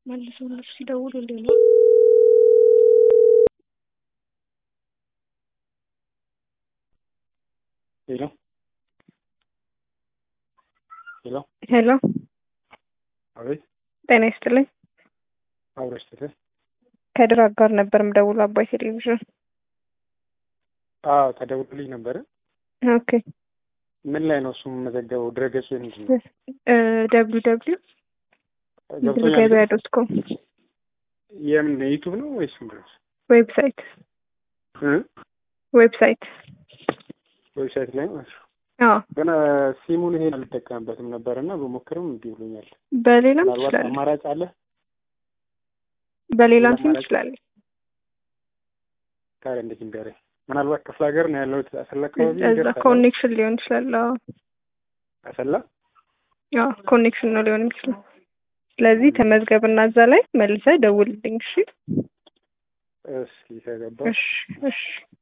መልሰው እነሱ ሲደውሉልኝ ነው። ሄሎ ሄሎ ሄሎ አቤት ጤና ይስጥልኝ። አብረሽ ትተ ከድር አጋር ነበር ምደውሉ አባይ ቴሌቪዥን። አዎ ተደውሎልኝ ነበረ። ኦኬ ምን ላይ ነው እሱ የምመዘገበው? ድረገጹ ምንድን ነው? ደብሊው ደብሊው ገብቶኛል። ገበያ ዶት ኮም የምን ዩቱብ ነው ወይስ ምንድን ነው? ዌብሳይት እ? ዌብሳይት ዌብሳይት ላይ ነው። አዎ ግን ሲሙን ይሄን አልጠቀምበትም ነበር እና በሞክርም እምቢ ብሎኛል። በሌላም ምናልባት ትችላለህ። አማራጭ አለ በሌላም ሲም አማራጭ- ትችላለህ። ታዲያ እንዴት ንገረኝ። ምናልባት ክፍለ ሀገር ነው ያለሁት አሰላ አካባቢ እዛ ይደርሳል። ኮኔክሽን ሊሆን ይችላል። አዎ አሰላ አዎ ኮኔክሽን ነው ሊሆን የሚችለው። ስለዚህ ተመዝገብና እዛ ላይ መልሰህ ደውልልኝ። እሺ እስኪ ከገባ እሺ እሺ